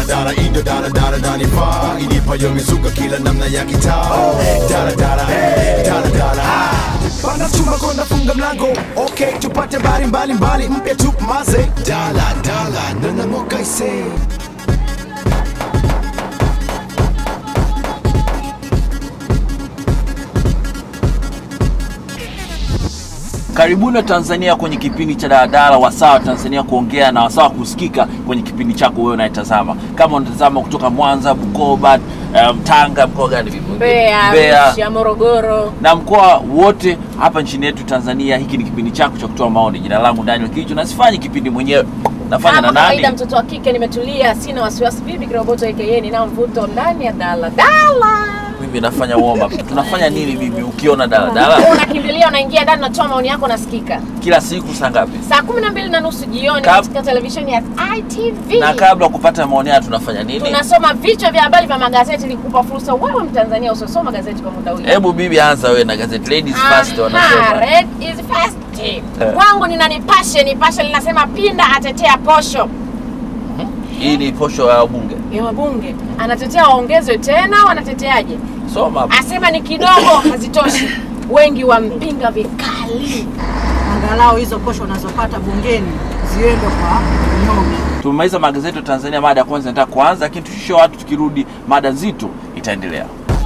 daladala indo daladala nanifaa ilipayo mizuka kila namna ya kitaa daladala daladala panda chuma konda funga mlango okay tupate bari mbali mbali mpya tumaze daladala nanamokaise Karibuni wa Tanzania kwenye kipindi cha daladala, wasaa wa Tanzania kuongea na wasaa wa kusikika kwenye kipindi chako wewe unayetazama. Kama unatazama kutoka Mwanza, Bukoba, um, Tanga, mkoa gani vipi? Mbeya, Mbeya Arusha, Morogoro. na mkoa wote hapa nchini yetu Tanzania. Hiki ni kipindi chako cha kutoa maoni. Jina langu Daniel Kicho, na sifanyi kipindi mwenyewe, nafanya na Kama kawaida, nani? mtoto wa kike nimetulia, sina wasiwasi. Bibi Kiroboto aka ninao mvuto ndani ya daladala. Mimi nafanya warm up. Tunafanya nini bibi? Ukiona daladala Unakimbilia, unaingia ndani, unatoa maoni yako, nasikika kila siku saa ngapi? saa kumi na mbili na nusu jioni Kab- katika televisheni ya ITV. Na kabla ya kupata maoni haya tunafanya nini? tunasoma vichwa vya habari vya magazeti ili kukupa fursa wewe Mtanzania usiosoma gazeti kwa muda huu. Hebu bibi, anza wewe na gazeti Ladies First Aha, wanasema. red is first. Kwangu nina Nipashe. Nipashe linasema Pinda atetea posho Hii ni posho ya bunge. ya wabunge, anatetea waongezwe tena, wanateteaje? Soma hapo. Asema ni kidogo, hazitoshi, wengi wampinga vikali. angalau hizo posho unazopata bungeni ziende kwa mnyonge. Tumemaliza magazeti ya Tanzania, mada ya kwanza nataka kuanza, lakini tushushe watu, tukirudi mada nzito itaendelea.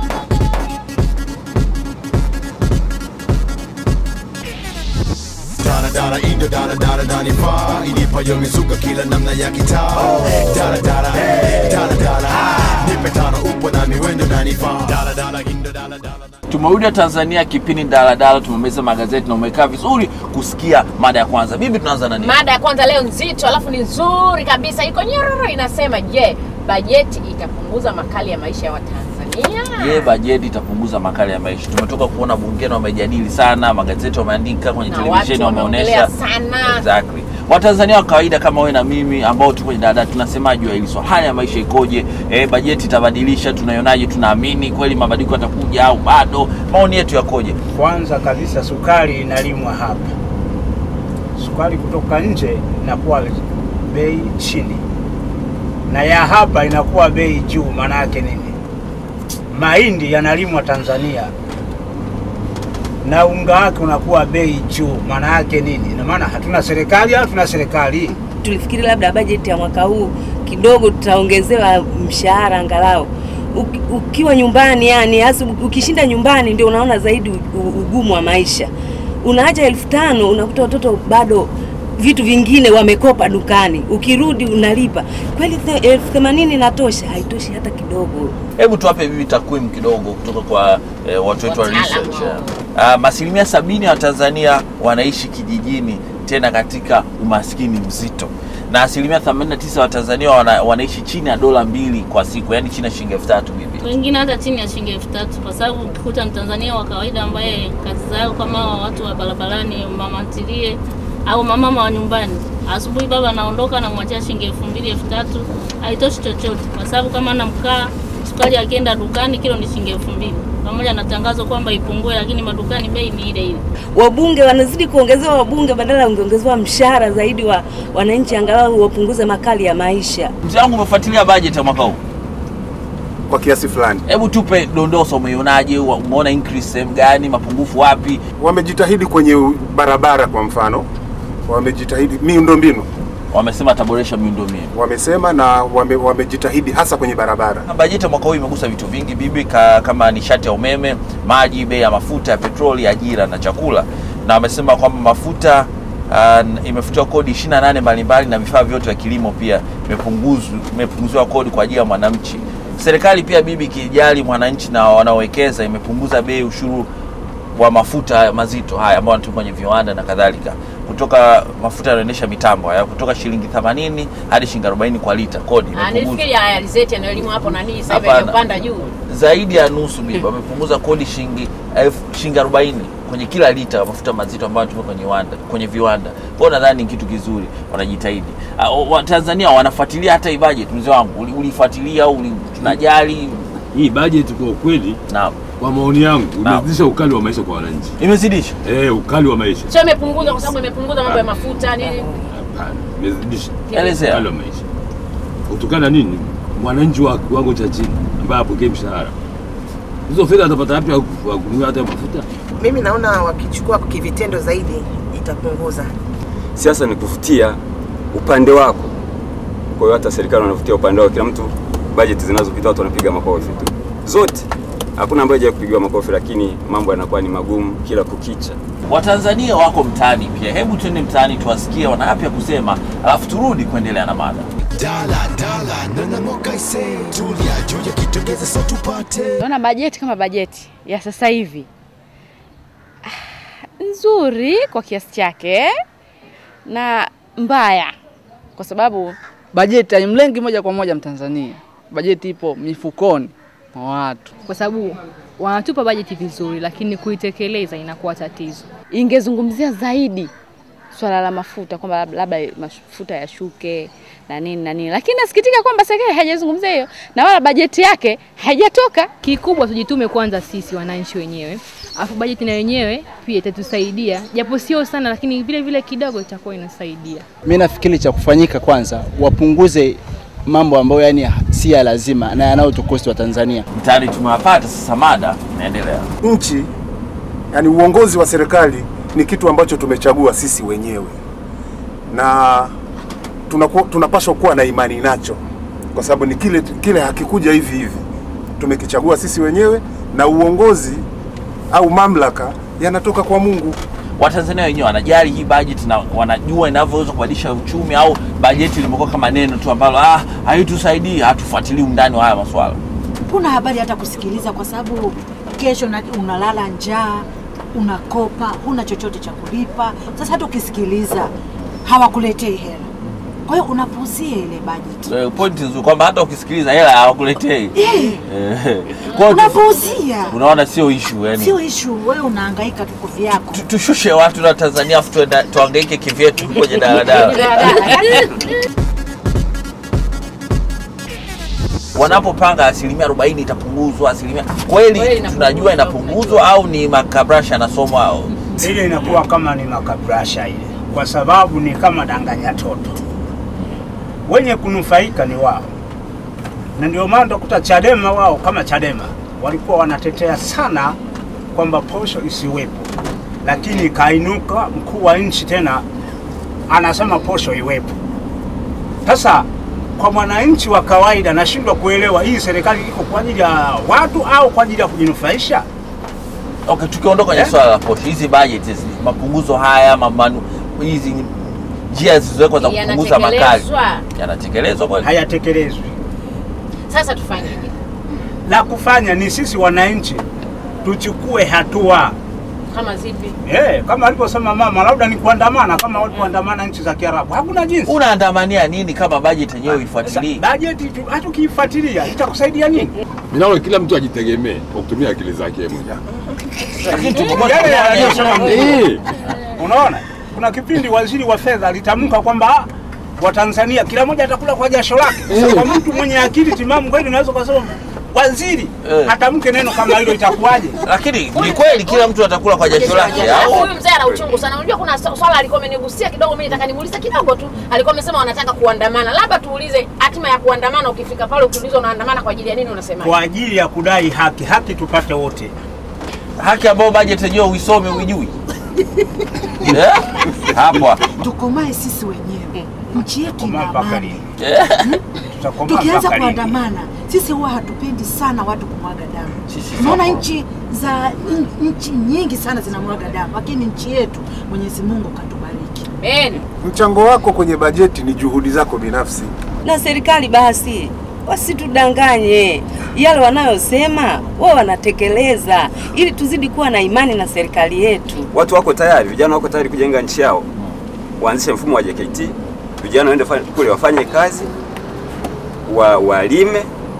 daladala indo daladala nanifaa ilipayo mizuka kila namna ya kitaa daladala daladala nipe tano upo na miwendo nanifaa daladala indo daladala Tumerudi Tanzania, kipindi daladala, tumemaliza magazeti na umekaa vizuri kusikia mada ya kwanza. Bibi, tunaanza na nini? Mada ya kwanza leo nzito, alafu ni nzuri kabisa, iko nyororo, inasema je, bajeti itapunguza makali ya maisha ya Watanzania? Je, bajeti itapunguza makali ya maisha? Tumetoka kuona bungeni wamejadili sana, magazeti wameandika, kwenye Na televisheni watu wameonyesha wameongelea sana. Exactly. Watanzania wa kawaida kama wewe na mimi ambao tuko kwenye daladala tunasema juu ya hili swala, hali ya maisha ikoje? Eh, bajeti itabadilisha, tunaionaje? Tunaamini kweli mabadiliko yatakuja au bado? Maoni yetu yakoje? Kwanza kabisa sukari inalimwa hapa. Sukari kutoka nje inakuwa bei chini, na ya hapa inakuwa bei juu. Maana yake nini? Mahindi yanalimwa Tanzania na unga wake unakuwa bei juu. Maana yake nini? Ina maana hatuna serikali au tuna serikali? tulifikiri labda bajeti ya mwaka huu kidogo tutaongezewa mshahara angalau Uki- ukiwa nyumbani yani hasa ukishinda nyumbani ndio unaona zaidi u- u- ugumu wa maisha unaacha elfu tano unakuta watoto bado vitu vingine wamekopa dukani ukirudi unalipa kweli the- elfu themanini inatosha haitoshi hata kidogo Hebu tuwape bibi takwimu kidogo kutoka kwa eh, watu wetu wa Wataalamu. research. Uh, asilimia sabini ya Watanzania wanaishi kijijini, tena katika umaskini mzito, na asilimia 89 ya Watanzania wana, wanaishi chini ya dola mbili kwa siku, yani chini ya shilingi elfu tatu bibi. wengine hata chini ya shilingi elfu tatu kwa sababu ukikuta mtanzania wa kawaida ambaye kazi zao kama hawa watu wa barabarani mama ntilie au mamama wa nyumbani asubuhi baba anaondoka anamwachia shilingi elfu mbili elfu tatu haitoshi chochote kwa sababu kama ana mkaa sukari akienda dukani kilo ni shilingi elfu mbili pamoja na tangazo kwamba ipungue lakini madukani bei ni ile ile wabunge wanazidi kuongezewa wabunge badala ya ungeongezewa mshahara zaidi wa wananchi angalau wapunguze makali ya maisha Mzee wangu, umefuatilia bajeti ya mwaka huu? kwa kiasi fulani. Hebu tupe dondoso, umeionaje? Wa- Umeona increase sehemu gani? Mapungufu wapi? Wamejitahidi kwenye u- barabara, kwa mfano, wamejitahidi miundombinu, Wamesema ataboresha miundombinu. wamesema na wame, wamejitahidi hasa kwenye barabara. Bajeti ya mwaka huu imegusa vitu vingi bibi, ka, kama nishati ya umeme, maji, bei ya mafuta ya petroli, ajira na chakula, na wamesema kwamba mafuta uh, imefutiwa kodi 28 mbalimbali na vifaa vyote vya kilimo pia imepunguzwa imepunguziwa kodi kwa ajili ya mwananchi. Serikali pia bibi, ikijali mwananchi na wanaowekeza, imepunguza bei ushuru wa mafuta haya mazito haya ambayo wanatumia kwenye viwanda na kadhalika, kutoka mafuta yanaendesha mitambo haya kutoka shilingi 80 hadi shilingi 40 kwa lita, kodi Ah, imepunguzwa nilifikiri ya alizeti yanayolimwa hapo nani sasa hivi Hapana. yamepanda juu. zaidi ya nusu bibi wamepunguza kodi shilingi elfu shilingi 40 kwenye kila lita ya mafuta mazito ambayo yanatumika kwenye viwanda kwenye viwanda. Kwa hiyo nadhani ni kitu kizuri, wanajitahidi. Ah, wa Tanzania wanafuatilia hata hii budget, mzee wangu, Uli- ulifuatilia au uli- tunajali? Hii bajeti kwa ukweli, Naam, kwa maoni yangu, Naam. imezidisha ukali wa maisha kwa wananchi. imezidisha Eh, ukali wa maisha. Sio imepunguza kwa sababu imepunguza mambo ya mafuta nini. Hapana, imezidisha elezea. ukali wa maisha. Kutokana nini? mwananchi wa kiwango cha chini ambaye apokee mshahara, hizo fedha atapata wapi ya ku- ya kununua hata mafuta? Mimi naona wakichukua kivitendo zaidi itapunguza. Siasa ni kuvutia upande wako. Kwa hiyo hata serikali wanavutia upande wao, kila mtu bajeti zinazopita watu wanapiga makofi tu zote, hakuna ambaye hajawahi kupigiwa makofi, lakini mambo yanakuwa ni magumu kila kukicha. Watanzania wako mtaani pia. Hebu twende mtaani tuwasikie wana yapi ya kusema, alafu turudi kuendelea na mada. dala dala nanamoka ise tulia juu ya kitogeza so tupate Naona bajeti kama bajeti ya sasa hivi ah, nzuri kwa kiasi chake na mbaya kwa sababu bajeti haimlengi moja kwa moja Mtanzania. Bajeti ipo mifukoni mwa watu. kwa sababu wanatupa bajeti vizuri, lakini kuitekeleza inakuwa tatizo. ingezungumzia zaidi swala la mafuta kwamba lab- labda mafuta yashuke na nini na nini, lakini nasikitika kwamba serikali haijazungumzia hiyo na wala bajeti yake haijatoka. Kikubwa tujitume kwanza sisi wananchi wenyewe, afu bajeti na yenyewe pia itatusaidia, japo sio sana, lakini vile vile kidogo itakuwa inasaidia. Mimi nafikiri cha kufanyika kwanza, wapunguze mambo ambayo yani si ya lazima na yanayotukosti wa Tanzania. Mtaani tumewapata sasa, mada inaendelea. Nchi, yani uongozi wa serikali ni kitu ambacho tumechagua sisi wenyewe na tunaku, tunapaswa kuwa na imani nacho, kwa sababu ni kile kile hakikuja hivi hivi, tumekichagua sisi wenyewe, na uongozi au mamlaka yanatoka kwa Mungu. Watanzania wenyewe wanajali hii bajeti na wanajua inavyoweza kubadilisha uchumi, au bajeti limekuwa kama neno tu ambalo ah, haitusaidii, hatufuatilii undani wa haya maswala. Huna habari hata kusikiliza, kwa sababu kesho una- unalala njaa, unakopa, huna chochote cha kulipa. Sasa hata ukisikiliza hawakuletei hela, kwa hiyo unapuuzia ile bajeti. Eh, Pointi nzuri kwamba hata ukisikiliza hela hawakuletei. Eh, Eh, kwa hiyo tu- unapuuzia, unaona sio issue yani. sio ishu. Wewe unahangaika tu kwa vyako. tushushe watu na Tanzania afu tuenda- tuhangaike kivyetu kwenye daladala. Wanapopanga asilimia 40 itapunguzwa asilimia, Kweli kweli inapunguzwa, tunajua inapunguzwa au ni makabrasha yanasomwa au ile inakuwa kama ni makabrasha ile, kwa sababu ni kama danganya toto. Wenye kunufaika ni wao, na ndio maana utakuta Chadema wao kama Chadema walikuwa wanatetea sana kwamba posho isiwepo, lakini kainuka mkuu wa nchi tena anasema posho iwepo. Sasa kwa mwananchi wa kawaida nashindwa kuelewa hii serikali iko kwa ajili ya watu au kwa ajili ya kujinufaisha. Okay, tukiondoka kwenye Eh? swala la posho, hizi budget hizi mapunguzo haya mamanu, hizi njia zilizowekwa za kupunguza makali Yanatekelezwa. yanatekelezwa kweli? Hayatekelezwi. Sasa tufanyeje? La kufanya ni sisi wananchi tuchukue hatua Kama zipi? eh, kama alivyosema mama, labda ni kuandamana kama walivyoandamana nchi za Kiarabu. Hakuna jinsi. Unaandamania nini kama budget yenyewe ifuatilii? Bajeti tu- hata ukiifuatilia itakusaidia nini? Mimi naona kila mtu ajitegemee kwa kutumia akili zake mwenyewe. Lakini Yale aliyosema Mungu. Eh. Unaona, kuna kipindi waziri wa fedha alitamka kwamba "Ah, Watanzania kila mmoja atakula kwa jasho lake. Sasa kwa mtu mwenye akili timamu kweli unaweza kusema waziri Eh. atamke neno kama hilo itakuwaje? Lakini ni kweli kila mtu atakula kwa jasho lake Alafu au huyu mzee ana uchungu sana. Unajua kuna swa- swala alikuwa amenigusia kidogo, mimi nataka nimuulize kidogo tu. Alikuwa amesema wanataka kuandamana. Labda tuulize hatima ya kuandamana, ukifika pale ukiulizwa unaandamana kwa ajili ya nini unasema? Kwa ajili ya kudai haki, haki tupate wote. haki ambayo budget yenyewe uisome uijui Eh? hapo Tukomae sisi wenyewe, nchi yetu ina Komaa mpaka amani. lini? Eh. Tutakomaa Tukianza mpaka lini? kuandamana, sisi huwa hatupendi sana watu kumwaga damu. Sisi Unaona sawa. nchi za n- nchi nyingi sana zinamwaga damu, lakini nchi yetu Mwenyezi Mungu katubariki. Beni. Mchango wako kwenye bajeti ni juhudi zako binafsi. na serikali basi wasitudanganye, yale wanayosema wao wanatekeleza, ili tuzidi kuwa na imani na serikali yetu. Watu wako tayari, vijana wako tayari kujenga nchi yao, waanzishe mfumo wa JKT, vijana waende fa- kule wafanye kazi, wa, walime,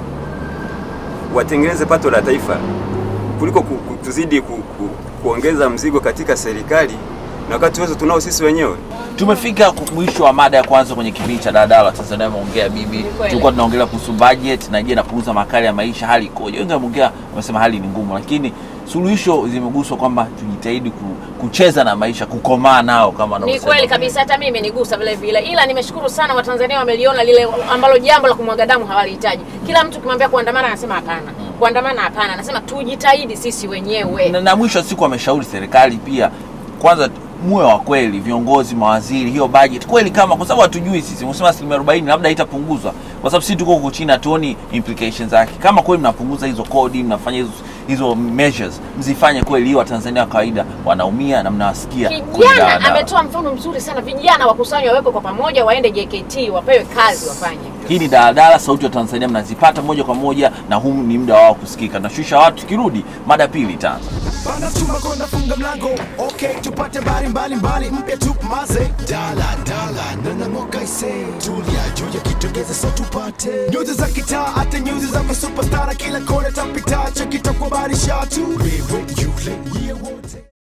watengeneze pato la taifa kuliko ku, ku, tuzidi ku, ku, kuongeza mzigo katika serikali na wakati wote tunao sisi wenyewe. tumefika ku- mwisho wa mada ya kwanza kwenye kipindi cha dadala tanzania ameongea bibi tulikuwa tunaongelea kuhusu budget na je napunguza makali ya maisha hali ikoje wengi wameongea wamesema hali ni ngumu lakini suluhisho zimeguswa kwamba tujitahidi ku, kucheza na maisha kukomaa nao kama Ni wanavyosema. kweli kabisa, hata mimi imenigusa vile vile, ila nimeshukuru sana Watanzania wameliona lile ambalo jambo la kumwaga damu hawalihitaji. Kila mtu ukimwambia kuandamana anasema hapana, kuandamana hapana, anasema tujitahidi sisi wenyewe. na, na mwisho wa siku ameshauri serikali pia kwanza muwe wa kweli viongozi mawaziri hiyo budget kweli kama kwa sababu hatujui sisi msema asilimia 40 labda haitapunguzwa kwa sababu sisi tuko huko chini hatuoni implications zake kama kweli mnapunguza hizo kodi mnafanya hizo hizo measures mzifanye kweli hiyo watanzania wa kawaida wanaumia na mnawasikia kwenye Kijana daladala. ametoa mfano mzuri sana, vijana wakusanywe, wawekwe kwa pamoja, waende JKT, wapewe kazi wafanye. hii ni daladala sauti ya tanzania mnazipata moja kwa moja na huu ni muda wao kusikika nashusha watu tukirudi mada pili itaanza Bana chuma konda funga mlango okay tupate bari mbali mbali mpya tumaze dala dala nana moka ise tulia juu ya kitogeza so tupate nyuzi za kitaa hata nyuzi za superstar kila kona tapita chakita kwa bari shatu wewe yule